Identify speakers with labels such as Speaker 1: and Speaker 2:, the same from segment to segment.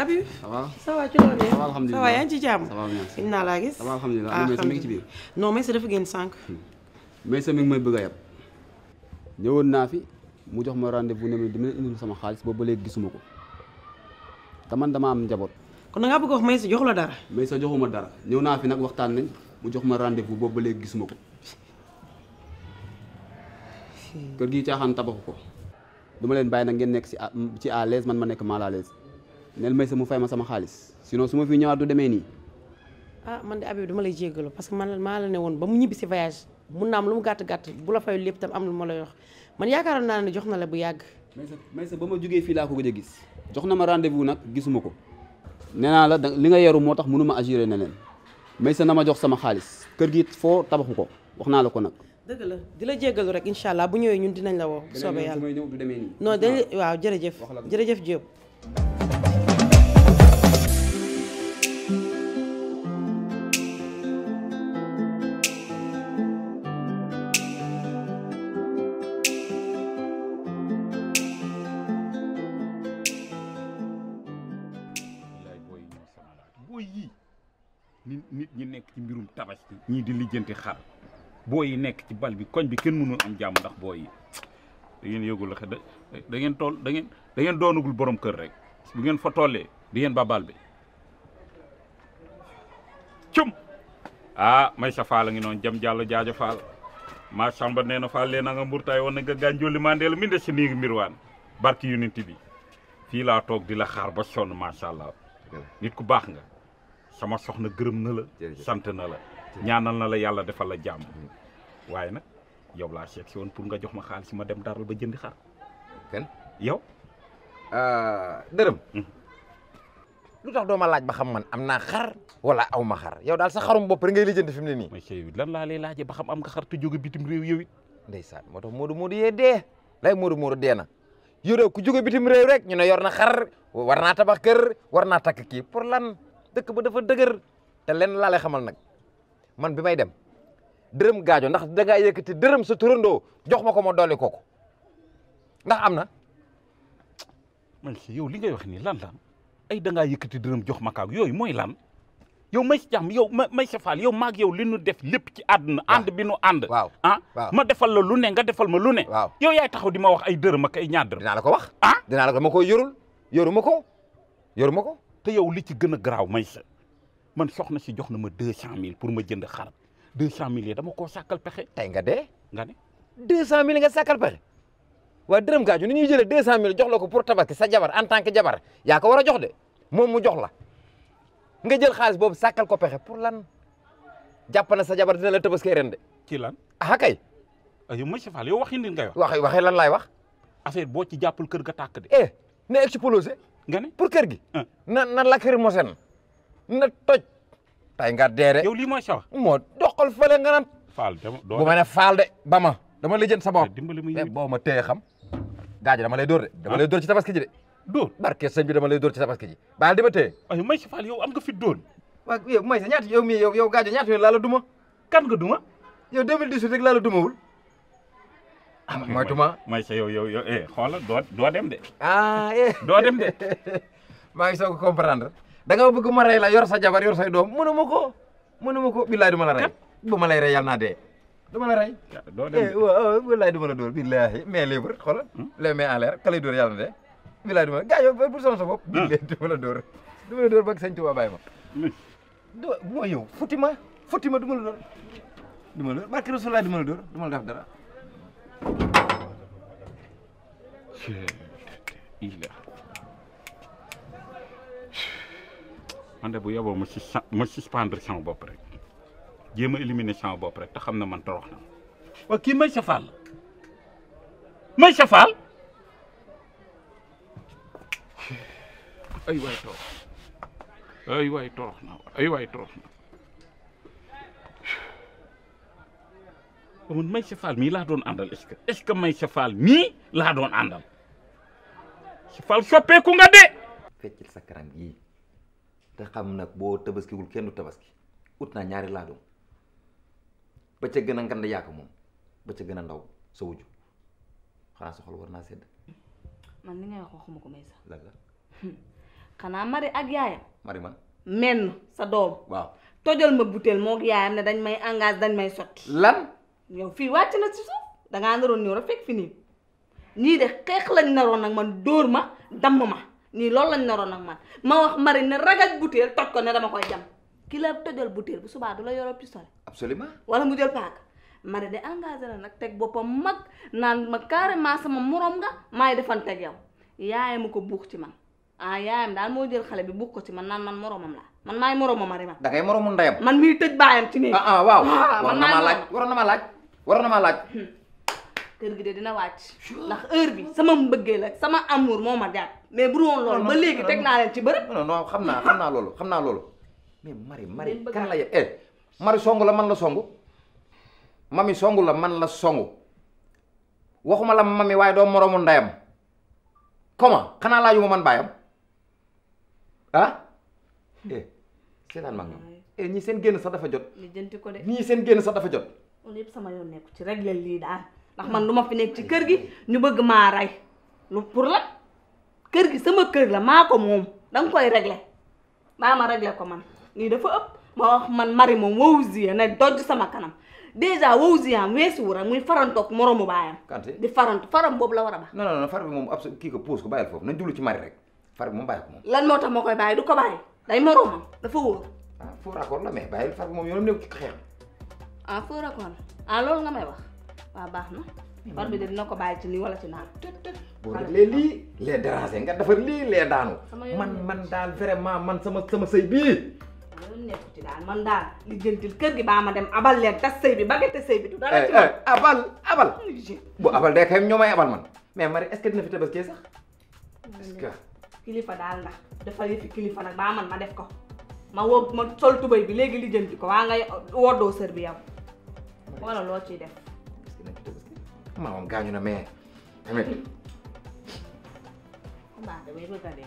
Speaker 1: Habib.
Speaker 2: ça va
Speaker 1: ça va ci loolu
Speaker 2: ça va alhamdulilah
Speaker 1: ça va yaa ngi ci jàmm.
Speaker 2: ça va bien
Speaker 1: gis naa laa gis.
Speaker 2: ça va alhamdulilah ana Maysa mi ngi ci biir
Speaker 1: non Maysa dafa génn sànq.
Speaker 2: Maysa mi ngi may bëgg a yab ñëwoon naa fi mu jox ma rendez-vous ne ma dina indil sama xaalis boobu ba léegi gisuma ko te man dama am njaboot
Speaker 1: kon da ngaa bëgg a wax Maysa jox la dara.
Speaker 2: Maysa joxuma dara ñëw naa fi nag waxtaan nañ mu jox ma rendez-vous boobu ba léegi gisuma ko kër gi caaxaan tabaxu ko dama leen bàyyi nag ngeen nekk si à ci à l'aise man ma nekk mal à l'aise neel Maysa mu fay ma sama xaalis sinon su ma fi ñëwaat du demee nii
Speaker 1: ah man de Habib dama lay jéggalu parce que man maa la ne woon ba mu ñibbi si voyage mun naa am lu mu gàtt gàtt bu la fayul lépp tam am lu ma lay wax man yaakaaroon naa ne jox na la bu yàgg.
Speaker 2: Maysa Maysa ba ma jógee fii laa ko gëj a gis jox na ma rendez-vous nag gisuma ko nee naa la da li nga yaru moo tax mënuma agiré ne leen Maysa na ma jox sama xaalis kër gi foo tabaxu ko wax naa la ko nag
Speaker 1: dëgg la di la jéggalu rek incha allah bu ñëwee ñun dinañ la woo. bu soobee yàlla
Speaker 2: may ñëw du demee nii
Speaker 1: non dañ waaw jërëjëf
Speaker 2: Wax la ko.
Speaker 1: jërëjëf Diop.
Speaker 3: yaay booy yi ñoo sonalaat booy yii nit nit ñi nekk ci mbirum tabaski ñii di lijjanti xar booy yi nekk ci bal bi koñ bi kenn mënul am jàmm ndax booy yi da ngeen yëgul la da da ngeen toll da ngeen da ngeen doonagul borom kër rek bu ngeen fa tollee di ngeen ba bal bi cum ah may sa faal a ngi noonu jam jàllo jaajo faal maa samba nee na faal lee na nga mburtaay woon na nga gaañ jolli mandeel mi nde si nii ngi mbirwaan barki unité bi fii laa toog di la xaar ba sonn macha allah nit ku baax nga sama soxna gërëm na la sant na la ñaanal na la yàlla defal la jàmm waaye nag yow laa seet si woon pour nga jox ma xaalis ma dem daral ba jëndi xar
Speaker 4: kan
Speaker 3: yow
Speaker 4: dërëm
Speaker 3: Mhm.
Speaker 4: lu tax doo ma laaj ba xam man am naa xar wala aw ma xar yow daal sa xarum bopp rek ngay lijjanti fi mu ne nii
Speaker 3: may sey lan laa lay laajee ba xam am nga xar te jóge bitim réew yow it
Speaker 4: ndeysaan moo tax Modou Modou yee dee lay Modou Modou dee na yow ku jóge bitim réew rek ñu ne yor na xar war naa tabax kër war naa takk kii pour lan dëkk ba dafa dëgër te lenn laa lay xamal nag man bi may dem dërëm gaajo ndax da ngaa yëkkati dërëm sa turandoo jox ma ko ma dolli kooku ndax am na
Speaker 3: may si yow li ngay wax nii lan lan ay da ngaa yëkkati dërëm jox ma kaag yooyu mooy lan yow may si jàmm yow ma may sa faal yow maag yow li nu def lépp ci àdduna ànd bi nu ànd
Speaker 4: waaw
Speaker 3: ah
Speaker 4: waaw.
Speaker 3: ma defal la lu ne nga defal ma lu ne
Speaker 4: waaw
Speaker 3: yow yaay taxaw di ma wax ay dërëm ak ay ñaar dërëm
Speaker 4: dinaa la ko wax
Speaker 3: ah
Speaker 4: dinaa la ko ma koy yorul yoruma ko yoruma ko
Speaker 3: te yow li ci gën a garaaw may sa man soxna si jox na ma deux cent mille pour ma jënd xar deux cent mille yi dama koo sàkkal pexe
Speaker 4: tey nga dee
Speaker 3: nga ne
Speaker 4: deux cent mille nga sàkkal pexe waa dërëm gaaju ni ñuy jëlee deux cent mille jox la ko pour tabaski sa jabar en tant que jabar yaa ko war a jox de moom mu jox la nga jël xaalis boobu sàkkal ko pexe pour lan jàpp na sa jabar dina la tabaskee ren de
Speaker 3: ci lan
Speaker 4: ah kay
Speaker 3: ah yow monsieur Fall yow waxi nit ngay wax
Speaker 4: waxe waxee lan laay wax
Speaker 3: affaire boo ci jàppul kër ga tàkk de
Speaker 4: eh na explosé
Speaker 3: nga ne
Speaker 4: pour kër gi
Speaker 3: ah.
Speaker 4: na na lacrymogène na toj tey nga dee de
Speaker 3: yow lii mooy sa wax
Speaker 4: moo doxal fële nga naan
Speaker 3: Fall dama doo
Speaker 4: bu ma ne faal de ba ma dama lijjant sa bopp
Speaker 3: dimbali ma
Speaker 4: mais
Speaker 3: yow
Speaker 4: boo ma téye xam gaajo dama lay dóor de dama
Speaker 3: Ah.
Speaker 4: lay dóor ci tabaski ji de
Speaker 3: dóor
Speaker 4: barke sëñ bi dama lay dóor ci tabaski ji baal di ma téye
Speaker 3: ay monsieur Fall yow am nga fit dóor
Speaker 4: waaw yow may sa ñaata yow mii yow yow gaajo ñaata yoon laa la duma
Speaker 3: kan nga duma
Speaker 4: yow 2018 rek laa la dumawul ah moytu ma
Speaker 3: may sa yow yow yow eh xoolal doo doo dem de
Speaker 4: ah eh
Speaker 3: doo dem de
Speaker 4: maa ngi soog a comprendre da nga bëgg ma rey la yor sa jabar yor say doom mënu ma ko mënu ma ko billaay du ma la rey bu ma lay rey yàlla naa dee du ma la rey
Speaker 3: doo dem
Speaker 4: eh
Speaker 3: de
Speaker 4: waaw wallaay du ma la dóor billahi mais libre xoolal les mains en l'air ka lay dóor yàlla na dee billaay du ma la gaajo bu sonn sa bopp billahi du ma la dóor du ma la dóor ba sëñ Tuubaa bàyyi ma du moo yow futti ma futti ma du ma la dóor du ma la dóor barke Rasulaay du ma la dóor du ma la def dara
Speaker 3: ila man de bu yeboo ma sus ma suspendre sama bopp rek jéem a éliminer sama bopp rek te xam ne man torox na waa kii may sa faal may sa faal ay waay torox ay waay torox na ay waay torox na man may sa faal mii laa doon àndal est-ce que est-ce que may sa faal mii laa doon àndal sa faal soppeeku nga de
Speaker 5: feccil sa kanam yii te xam nag boo tabaskiwul kenn du tabaski ut naa ñaari laadum ba ca gën a ngand yaaka moom ba ca gën a ndaw sa wujju xanaa sa xol war naa sedd
Speaker 6: man li ngay wax waxuma ko may sax
Speaker 5: lan la
Speaker 6: xanaa mari ak yaayam
Speaker 5: mari man
Speaker 6: menn sa doom
Speaker 5: waaw
Speaker 6: tojal ma butéel moo yaayam ne dañ may engagé dañ may sotti
Speaker 5: lan
Speaker 6: yow fii wàcc na ci suuf dangaa naroon ñëw rek fekk fi nii ñii de xeex lañ naroon nag man dóor ma damm ma nii loolu lañ naroon nag man ma wax mari ne ragaj butéel toj ko ne dama koy jam ki la tojal butéel bu subaa du la yoroo pistolet
Speaker 5: absolument
Speaker 6: wala mu jël paaka mari de engagé na nag teg boppam mag naan ma carrément sama morom nga maay defanteeg yow yaayam ma ko buux ci man ah yaayam daal moo jël xale bi buux ko ci man naan man moromam laa man maay moromam mari man
Speaker 5: da ngay moromu ndeyam
Speaker 6: man miy tëj baayam ci néeg
Speaker 5: ah ah waaw
Speaker 6: Ah,
Speaker 5: war
Speaker 6: man
Speaker 5: na
Speaker 6: maay
Speaker 5: maa laaj
Speaker 6: morom.
Speaker 5: waroon na maa laaj waroon na maa laaj
Speaker 6: kër gi de dina wàcc ndax heure bi sama mbëggee la sama amour moo ma jàpp mais bu dul woon loolu ba léegi teg naa leen ci bërëb
Speaker 5: non non xam naa xam naa loolu xam naa loolu mais mari mari
Speaker 6: Leen bëgg
Speaker 5: kan
Speaker 6: a-
Speaker 5: la ye eh mari songu la man la songu mami songu la man la songu waxuma la mami waaye doo moromu ndeyam comment xanaa laajuma man baayam ah eh seetaan mag ñoom eh ñii seen génn sax dafa jot
Speaker 6: li jënti ko de
Speaker 5: ñii seen génn sax dafa jot
Speaker 6: loolu yëpp sama yoon nekku ci régler lii daal ndax man du ma fi nekk ci kër gi ñu bëgg maa rey lu pour la kër gi sama kër la maa ko moom danga koy régler maa ma régler ko man lii dafa ëpp ma wax man mari moom wow zie ne dojj sama kanam dèjà wow ziam weesuwu rek muy farantoog moroomu baayam
Speaker 5: Kanté
Speaker 6: di farantu faram boobu la war a ba
Speaker 5: non non non far bi moom abso kii ko puus ko bàyyil foofu nañ jublu ci mari rek far bi moom bàyyi ko moom
Speaker 6: lan moo tax ma koy bàyyi du ko bàyyi day moroomam dafa wóor
Speaker 5: ah faux raccord la mais bàyyil far bi moom yoonam nekk ci xeex
Speaker 6: ah foo rakoon ah loolu nga may wax waaw baax na far bi de dina ko bàyyi ci nii wala ci naan
Speaker 5: boo defee lii les déranger nga defar lii les daanu
Speaker 6: Sama yoon
Speaker 5: man
Speaker 6: nekku
Speaker 5: man daal vraiment man sama sama sëy bii
Speaker 6: loolu nekku ci daal man daal li jëntil kër gi baa ma dem abal leen tas sëy bi bagate sëy bi du dara
Speaker 5: eh
Speaker 6: ci
Speaker 5: eh abal abal
Speaker 6: man
Speaker 5: bu abal day kay ñoo may abal man mais Marie est-ce que dina fi tabaski sax est-ce que
Speaker 6: kilifa daal ndax dafa yëfi kilifa nag baa man ma def ko ma woo ma sol tubay bi léegi li jënti ko waa nga woddoo sër bi yow wala loo ciy def
Speaker 5: est-ce que dina fi tabaski maamam gaañu na mais tamit
Speaker 6: baax damay bëgg a def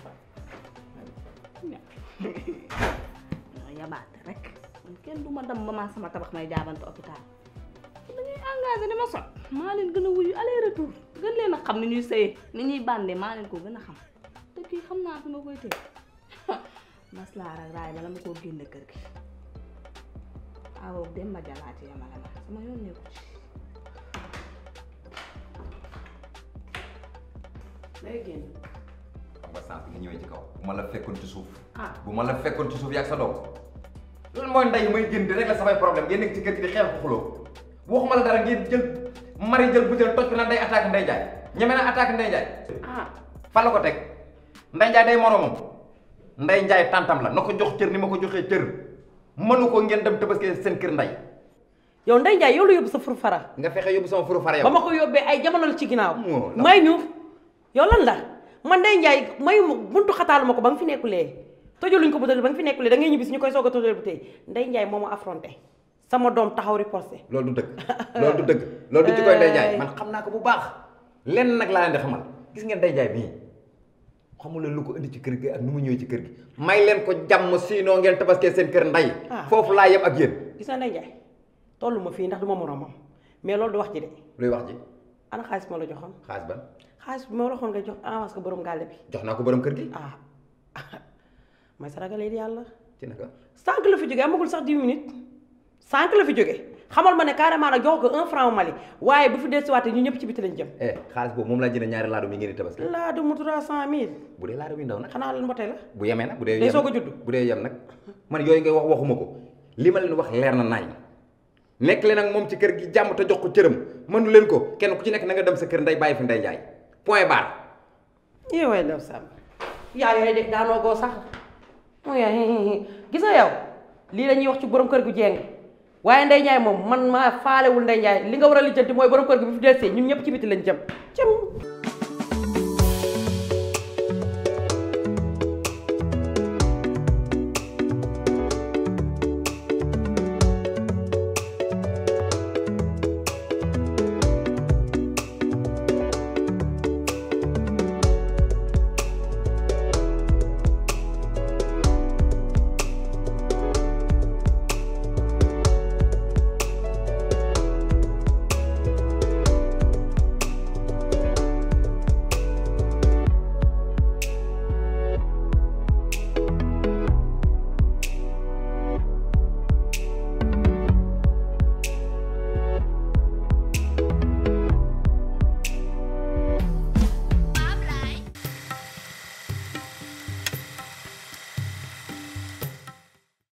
Speaker 6: ñoo yabaate rek man kenn du ma dem ba maa sama tabax may jaabante hôpital dañuy engagé ni ma sot maa leen gën a wuyu aller retour gën leen a xam ni ñuy sëyee ni ñuy bàndee maa leen ko gën a xam te kii xam naa fi ma koy tëj maslaa ak raay bala ma koo génne kër gi awo dem ba jalaati yamale ma sama yoon nekku ci
Speaker 1: day génn
Speaker 5: xam nga sànq nga ñëwee ci kaw bu ma la fekkoon ci suuf
Speaker 6: ah
Speaker 5: bu ma la fekkoon ci suuf yaag sa doom loolu mooy ndey may génn di régler samay problème ngeen nekk ci kër gi di xeex ko xuloo waxuma la dara ngeen jël mari jël butéel toj ko naan day attaque Ndeye Ndiaye ñeme na attaque Ndeye Ndiaye
Speaker 6: ah
Speaker 5: fan la ko teg Ndeye Ndiaye day moromam Ndeye Ndiaye tàntam la na ko jox cër ni ma ko joxee cër mënu ko ngeen dem tabaski seen kër ndey
Speaker 1: yow Ndeye Ndiaye yow la yóbbu sa furu fara
Speaker 5: nga fexe yóbbu sama furu fara
Speaker 1: ba
Speaker 5: yow
Speaker 1: ma ko yóbbee ay jamono la ci ginnaaw
Speaker 5: Moo la-
Speaker 1: may ñu yow lan la man Ndeye Ndiaye mayu ma buntu xataalu ma ko ba nga fi nekkulee tojaluñ ko butéel ba nga fi nekkulee da ngay ñibbi si ñu koy soog a tojal butéel Ndeye Ndiaye moo ma affronté sama doom taxaw riposté
Speaker 5: loolu du dëgg loolu du dëgg loolu du ci koy Ndeye Ndiaye man xam naa ko bu baax lenn nag laa leen di xamal gis ngeen Ndeye Ndiaye mii xamul leen lu ko indi ci kër gi ak nu mu ñëwee ci kër gi may leen ko jàmm sinon ngeen tabaskee seen kër ndey
Speaker 1: Ah.
Speaker 5: foofu laa yem ak yéen
Speaker 1: gis na Ndeye Ndiaye tollu ma fii ndax du ma moromam mais loolu du wax ji de
Speaker 5: luy wax ji
Speaker 1: ana xaalis ma la joxoon
Speaker 5: xaalis ban
Speaker 1: xaalis bi ma la waxoon nga jox avance ko borom gàlle bi
Speaker 5: jox naa ko borom kër gi
Speaker 1: ah may sa ragalee di yàlla
Speaker 5: ci naka
Speaker 1: sànq la fi jógee amagul sax 10 minutes sànq la fi jógee xamal ma ne carrément nag jox ko un franc Mali waaye bu fi desuwaatee ñu ñëpp ci biti lañ jëm
Speaker 5: eh xaalis boobu moom laa jënd ñaari laadum yi ngeen di tabaski
Speaker 1: laa du mu 300000
Speaker 5: bu dee laadum yi ndaw nag
Speaker 1: xanaa lan mbotee la
Speaker 5: bu yemee nag bu dee
Speaker 1: Day
Speaker 5: yem
Speaker 1: soog a judd.
Speaker 5: bu dee yem nag man yooyu ngay wax waxuma ko li ma leen wax leer na nañ nekk leen ak moom ci kër gi jàmm te jox ko cëram mënu leen ko kenn ku ci nekk na nga dem sa kër ndey bàyyi fi ndey jaay point barre
Speaker 1: yee waay ndaw Samb yaa yooyu de daanoo goo sax mooy gis nga yow lii la ñuy wax ci borom kër gu jeng waaye Ndeye Ndiaye moom man maa faalewul Ndeye Ndiaye li nga war a lijjanti mooy borom kër gi bu fi delsee ñun ñëpp ci biti lañ jëm jëm